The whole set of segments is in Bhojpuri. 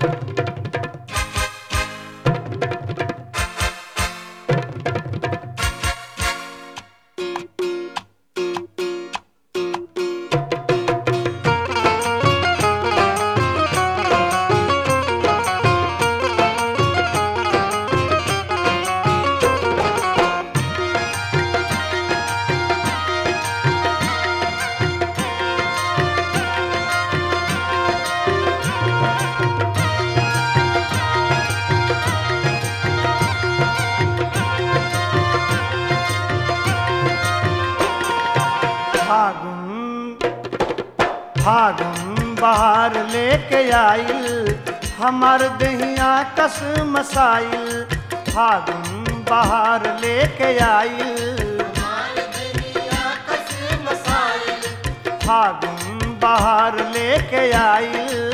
फागुन फागुन बाहर लेके आइल हमार दहिया कस मसाइल फागुन बाहर लेके आइल फागुन बाहर लेके आइल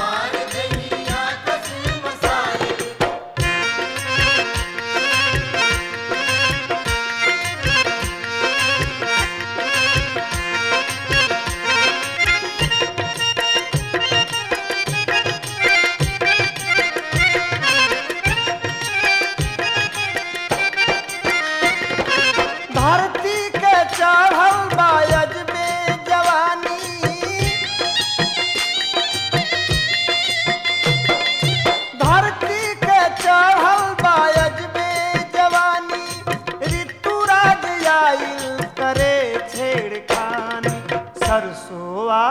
धरती के चढ़ल बायज में जवानी धरती के चढ़ल बायज में जवानी ऋतुराज आइल करे छेड़खानी सरसोआ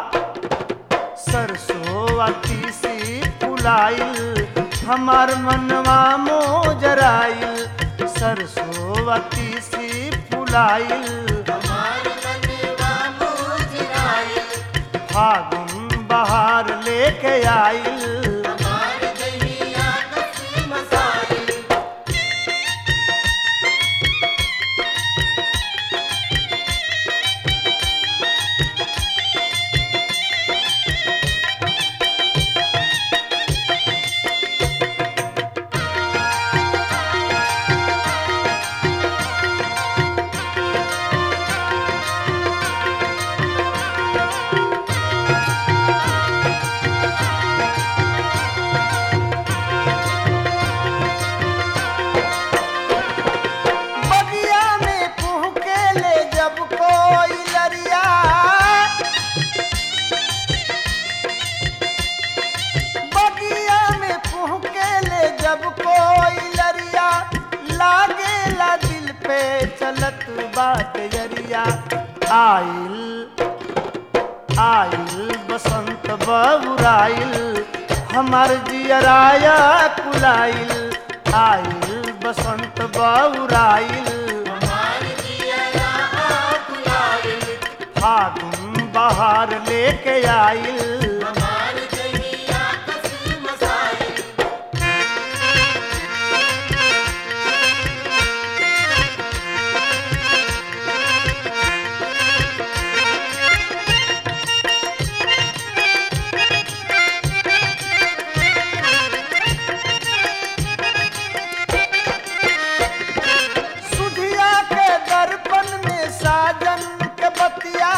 सरसोआ तीसी फुलाइल हमार मनवा मोजराइल सरसोआ तीसी फुलाइल फागुन बहार लेके आइल बगिया में पुहके ले जब कोई लरिया बगिया में पुहके ले जब कोई लरिया लागेला दिल पे चलत बात जरिया आइल आइल बसंत बबुराइल हमार जियराया कुलाइल आइल बसंत बबुराइल फागुन बहार लेके आइल सुधिया के दर्पण में साजन के बतिया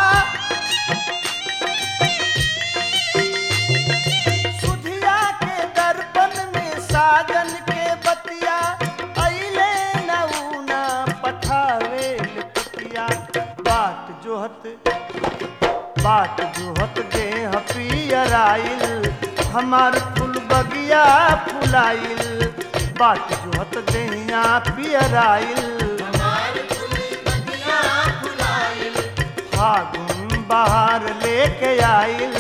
सुधिया के दर्पण में साजन के बतिया अइले नऊना पठावे पतिया बाट जोहत बाट जोहत देह पियराइल हमार फूल बगिया फुलाइल बाट जोहत देहिया पियराइल फागुन बहार लेके आइल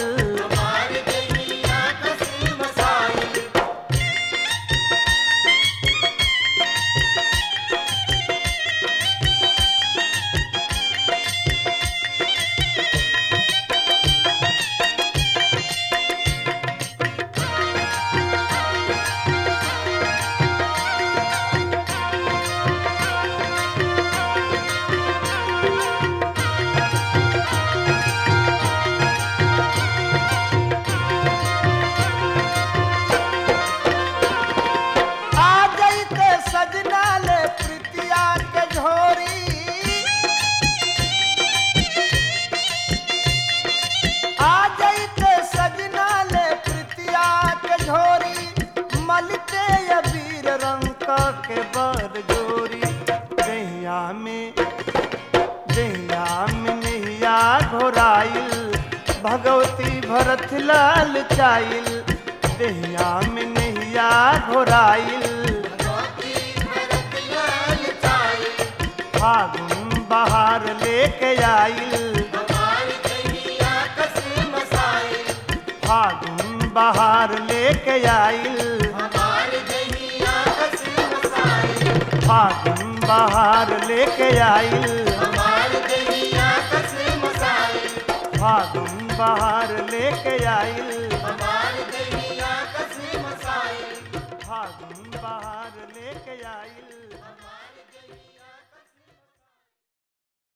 भगवती भरत लाल चाइल देहिया में नहिया घोराइल फागुन बहार लेके आइल फागुन बहार लेके आइल फागुन बहार लेके आइल फागुन बहार लेके आइल फागुन बहार लेके आइल